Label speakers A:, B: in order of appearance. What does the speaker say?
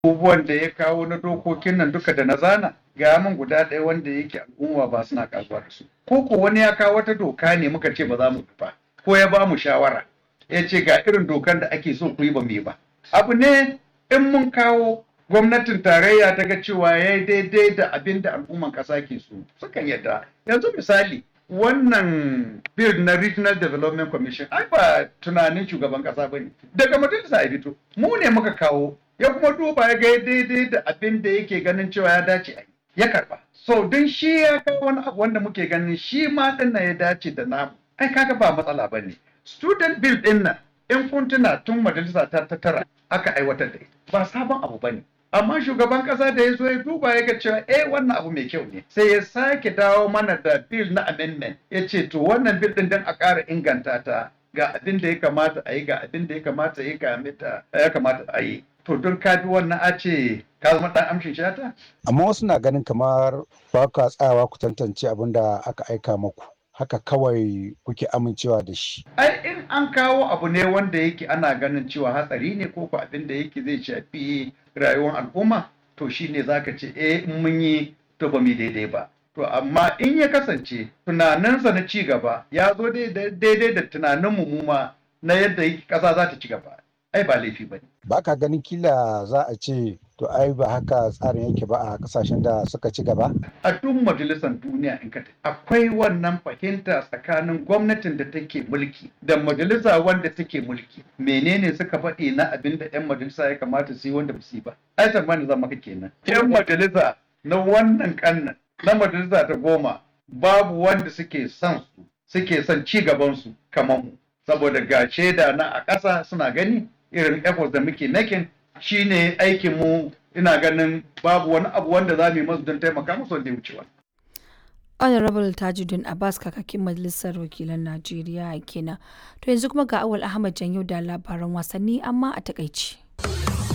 A: abubuwan da ya kawo na dokokin nan duka da na zana ga min guda ɗaya wanda yake al'umma ba suna kasuwa da su ko ko wani ya kawo wata doka ne muka ce ba za mu ba ko ya ba mu shawara ya ce ga irin dokan da ake so ku yi ba mu yi ba abu ne in mun kawo gwamnatin tarayya ta ga cewa ya yi daidai da abin da al'umman ƙasa ke so sukan yadda yanzu misali wannan bill na regional development commission ai ba tunanin shugaban ƙasa ba ne daga majalisa ya fito mu ne muka kawo ya kuma duba ya ga daidai da abin da yake ganin cewa ya dace a ya karba so don shi ya kawo wani abu wanda muke ganin shi ma din ya dace da namu ai kaga ba matsala ba ne student bill din nan in kun tuna tun majalisa ta ta tara aka aiwatar da ita ba sabon abu ba ne amma shugaban kasa da ya zo ya duba ya ga cewa eh wannan abu mai kyau ne sai ya sake dawo mana da bill na amendment ya ce to wannan bill din dan a ƙara inganta ta ga abin da ya kamata a yi ga abin da ya kamata ya kamata a yi to don ka bi wannan a ce ka zama dan amshin shata
B: amma wasu na ganin kamar ba ka tsayawa ku tantance abin da aka aika maku haka kawai kuke amincewa da shi
A: ai in an kawo abu ne wanda yake ana ganin cewa hatsari ne ko ko abin da yake zai shafi rayuwar al'umma to shine zaka ce eh in mun yi to ba mu daidai ba to amma in ya kasance tunaninsa na ci gaba ya zo daidai da tunanin mu ma na yadda ƙasa za ta ci gaba ai ba laifi ba ne.
B: Ba ka ganin kila za a ce to ai ba haka tsarin yake ba a kasashen da suka ci gaba?
A: A duk majalisar duniya in ka akwai wannan fahimta tsakanin gwamnatin da take mulki da majalisa wanda take mulki. Menene suka faɗi na abin da 'yan majalisa ya kamata su yi wanda ba su yi ba? Ai tsammani zama ka kenan. 'Yan majalisa na wannan kannan na majalisa ta goma babu wanda suke son su suke son ci gaban su kamar mu. Saboda ga shaida na a ƙasa suna gani irin efforts da muke making shine aikin mu ina ganin babu wani abu wanda za mu yi masu don taimaka musu wanda ya wuce wani.
C: honorable tajuddin abbas kakakin majalisar wakilan najeriya kenan to yanzu kuma ga awal ahmad janyo da labaran wasanni amma a takaici